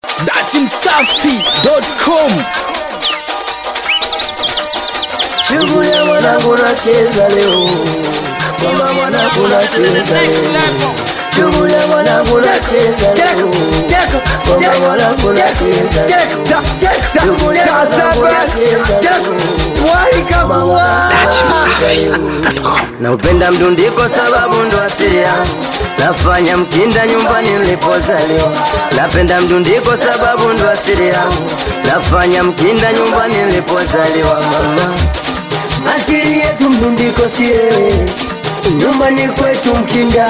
datimsafi.com Shughuli ya mwanangu nacheza leo, mama mwanangu nacheza leo, shughuli ya mwanangu nacheza leo, mama mwanangu nacheza leo, shughuli ya mwanangu nacheza leo, Naupenda mdundiko sababu ndo asili yangu, nafanya mkinda nyumbani nilipozaliwa. Napenda mdundiko sababu ndo asili yangu, nafanya mkinda nyumbani nilipozaliwa. Mama, asili yetu mdundiko sie, nyumbani kwetu mkinda.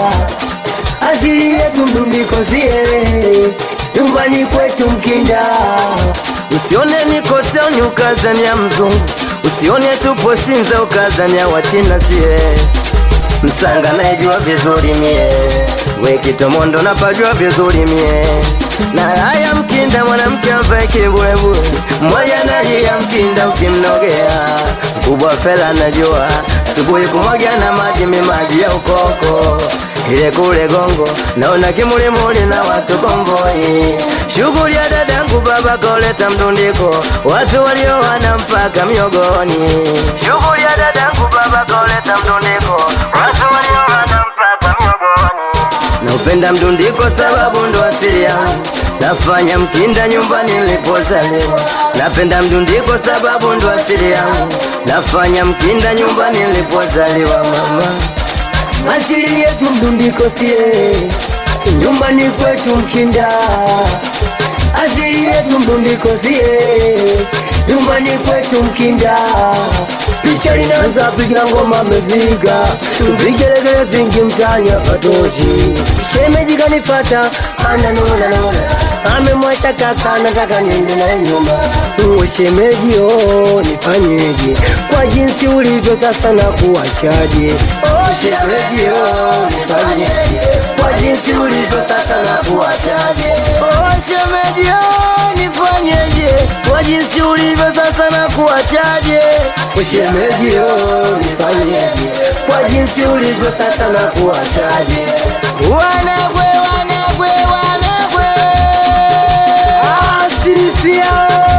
Asili yetu mdundiko sie, nyumbani kwetu mkinda. Usione niko town ukazania mzungu, usione tupo Sinza ukazania wachina sie Msanga naijua vizuri mie, we Kitomondo napajua vizuri mie na haya mkinda mwanamke ambaye kibulebule mmoja nalia mkinda ukimnogea mkubwa fela najua subuhi kumwagia na maji mimaji ya ukoko ile kule gongo naona kimulimuli na watu komboi shughuli ya dadangu baba koleta mdundiko watu walioana mpaka miogoni shughuli ya dadangu baba koleta mdundiko watu walioana mpaka miogoni Naupenda mdundiko sababu ndo asili yangu, nafanya mkinda nyumbani nilipozaliwa. Napenda mdundiko sababu ndo asili yangu, nafanya mkinda nyumbani nilipozaliwa. Mama, asili yetu mdundiko sie, nyumbani kwetu mkinda. Asili yetu mdundiko sie, nyumbani kwetu mkinda. Picha linaanza piga ngoma ameviga vigelegele vingi mtani hapatoshi. Shemeji kanifata ananona nona, amemwacha kaka nataka niende naye nyuma. Uwe shemeji oh, nifanyeje kwa jinsi ulivyo sasa na kuwachaje? Oh, shemeji oh, nifanyeje kwa jinsi ulivyo sasa na kuwachaje? Oh, shemeji oh, nifanyeje kwa jinsi ulivyo sasa na kuwachaje? Shemeji oh, nifanyeje kwa jinsi ulivyo sasa na kuwachaje? Wanagwe, wanagwe, wanagwe, asisia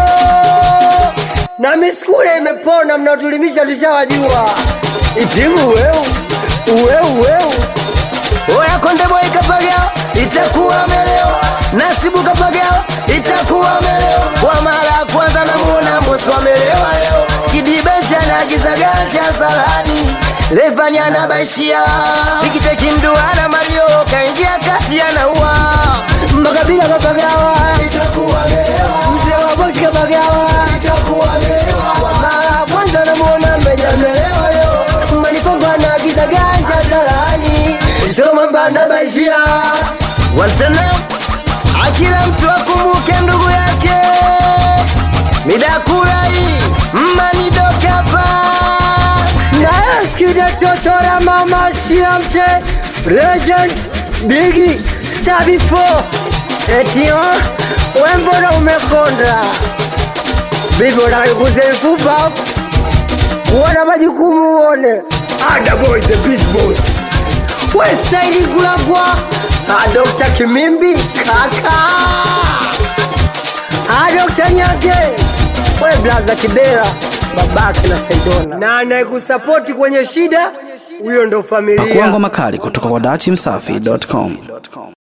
na miskule imepona, mnatulimisha tushawajua. Itimu weu weu weu Oya konde boy kapagao itakuwa meleo, Nasibu kapagao itakuwa meleo. Kwa mara ya kwanza namuona Mbosso amelewa leo, Kidibezi anaagiza ganja salani, Levani anabaishia Ikiteki mduara Mario kaingia kati anaua Makabila kapagawa itakuwa meleo, Mzee wa bosi kapagawa itakuwa meleo. Kwa mara ya kwanza namuona Mbeja amelewa leo, Manikongo anaagiza ganja salani Somambanda baisia Wantana Akila mtu akumbuke ndugu yake Midakurai Manidokapa Nasikia totora mama siamte Regent Biggie Star before Etio Wembona umekonda Bibi unalikuze mfupa Kuona majukumu uone Ada boy the big boss Westaili kulagwa Ah, Dr. Kimimbi kaka Ah, Dr. Nyake we blaza Kibera babake na Saidona na anayekusapoti kwenye shida huyo ndo familia Pakuangwa makali kutoka kwa datimsafi.com